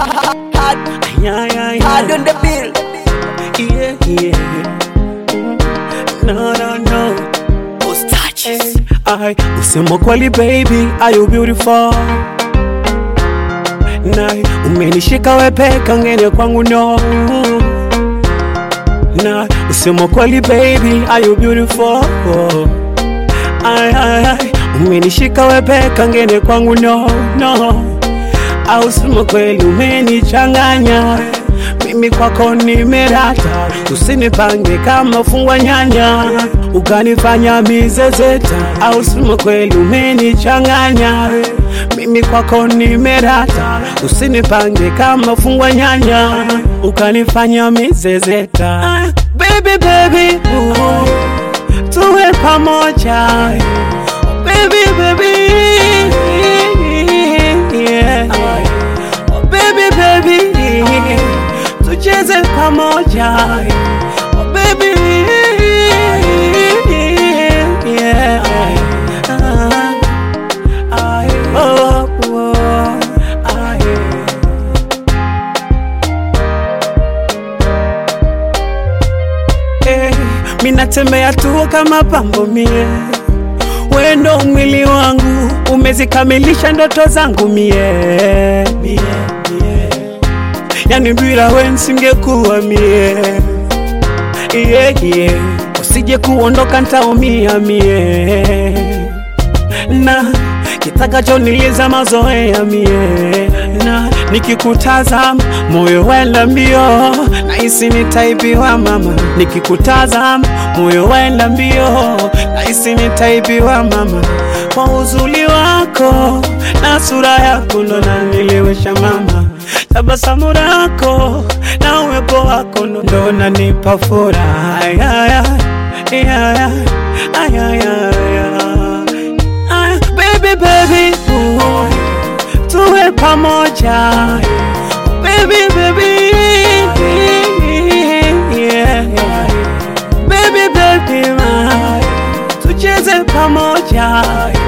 Hard, Yeah, yeah, yeah. hard on the bill. Yeah, yeah. No, no, no. Those touches. I usema kweli baby, are you beautiful? Na umenishika wepeka ngene kwangu no. Na usema kweli baby, are you beautiful? Ay, ay, ay. Umenishika wepeka ngene kwangu no, no. Au sema kweli umenichanganya mimi kwako nimerata, usinipange kama fungwa nyanya ukanifanya mizezeta. Au sema kweli umenichanganya mimi kwako nimerata, usinipange kama fungwa nyanya ukanifanya mizezeta. Ah, Baby, baby, ooh, tuwe pamoja baby, baby, yeah. Oh, baby, baby, tucheze pamoja. Oh, baby, yeah. Ah, ah, oh, oh, ah, yeah. Eh, minatembea tu kama pambo mie, wendo mwili wangu umezikamilisha ndoto zangu mie, mie, mie. Yani bila we nsingekuwa mie yeah, yeah. Usije kuondoka ntaumia mie na kitakachoniliza mazoea mie na nikikutazama moyo wenda mbio nahisi nitaibiwa mama nikikutazama moyo wenda mbio nahisi nitaibiwa mama kwa uzuri wako na sura yako ndo naniliwesha mama tabasamu lako na uwepo wako ndo- ndo nanipa furaha Ay, ay, ay, ay, ay, ay, ay, ay. Ah, baby baby ooh, tuwe pamoja baby baby yeah. baby baby ma, tucheze pamoja